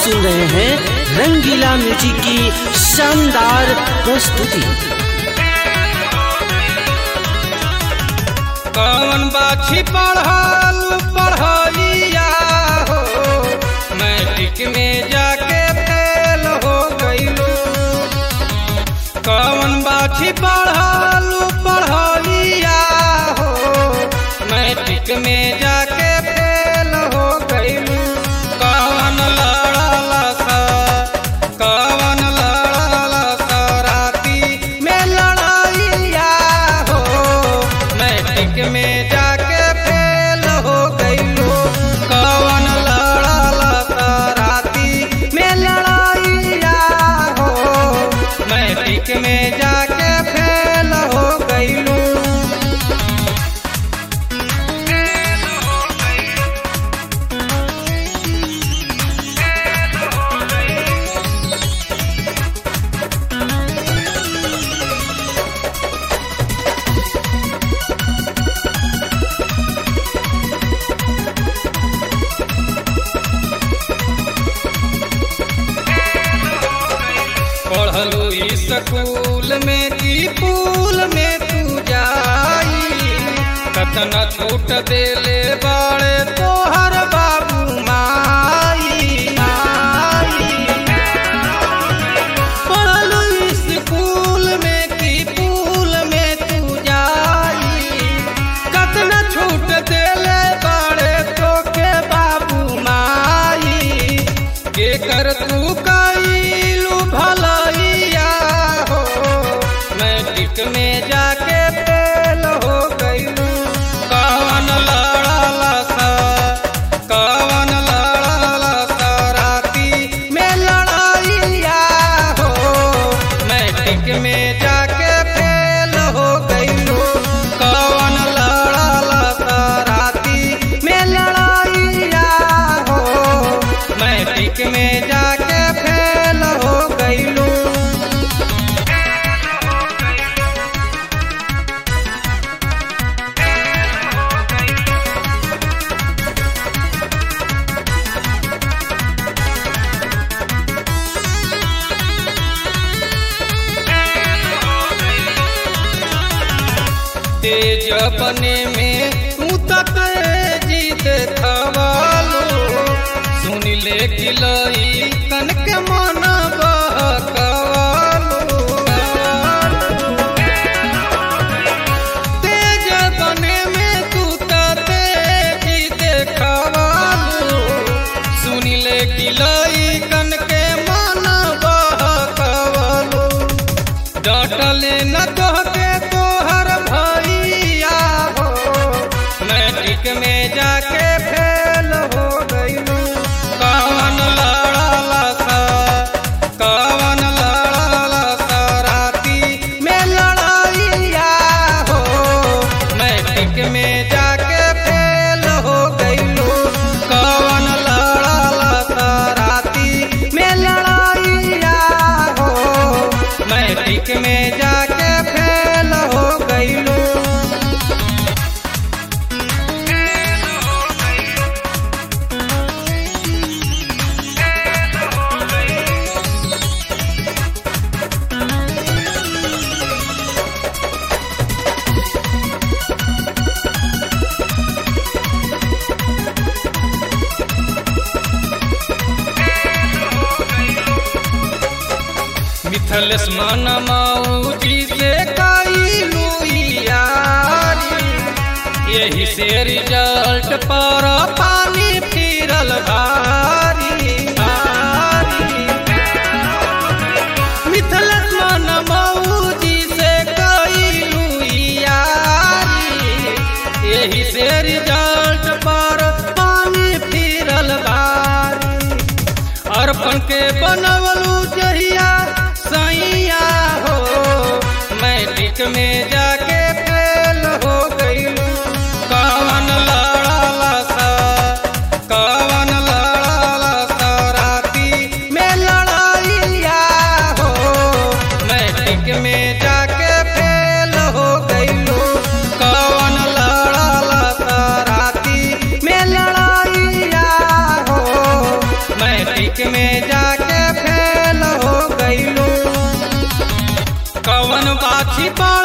सुन रहे हैं रंगीला म्यूजिक की शानदार प्रस्तुति कौन बाछी पढ़ल पढ़ैया हो मैट्रिक में जाके फेल हो गईलू कौन बाछी पढ़ल पढ़ैया हो मैट्रिक में जाके फेल हो गईलू कौन लड़ल सा कौन लड़ल सा राती में लड़ैया हो मैट्रिक में जाके फेल हो गईलू कौन लड़ल सा राती में लड़ैया हो मैट्रिक में जाके फेल हो गईलू पढ़लू स्कूल में की पूल में तू जाई कतना छूट देले बाड़े तोहर बाबू माई पढ़लू स्कूल में की पूल में तू जाई कतना छूट देले बाड़े तोके बाबू माई के कर तू कैलू भलैया हो मैट्रिक में जाके फेल हो गईलू कौन लड़ल सा कौन लड़ल सा राती में लड़ैया हो मैट्रिक में जाके फेल हो गईलू कौन लड़ल सा राती में लड़ैया हो मैट्रिक में जाके फेल हो गईलू तेज बने में तू तक जीत थवालो सुन ले किलई कन के मन बहकवालो तेज बने में तू तक जीत खवालो सुन ले किलई कन के मन बहकवालो डटले न तोहके तोहर भैया हो मैट्रिक में जाके फेल हो गईलू कौन लड़ल सा कौन लड़ल सा राती में लड़ैया हो मैट्रिक में जाके फेल हो गईलू कौन लड़ल सा राती में लड़ैया हो मैट्रिक में जाके फेल हो गईलू मिथलेश मन मौजी से कैलू यारी यही से रिजल्ट पर पानी फिरल भारी भारी मिथलेश मन मौजी से कैलू यारी यही से रिजल्ट पर पानी फिरल भारी अर्पण के बनवलू जहिया सैया हो मैट्रिक में जाके फेल हो गईलू कौन लड़ल सा कौन लड़ल सा राती में लड़ैया हो मैट्रिक में जाके फेल हो गईलू कौन लड़ल सा राती में लड़ैया हो मैट्रिक में छिपड़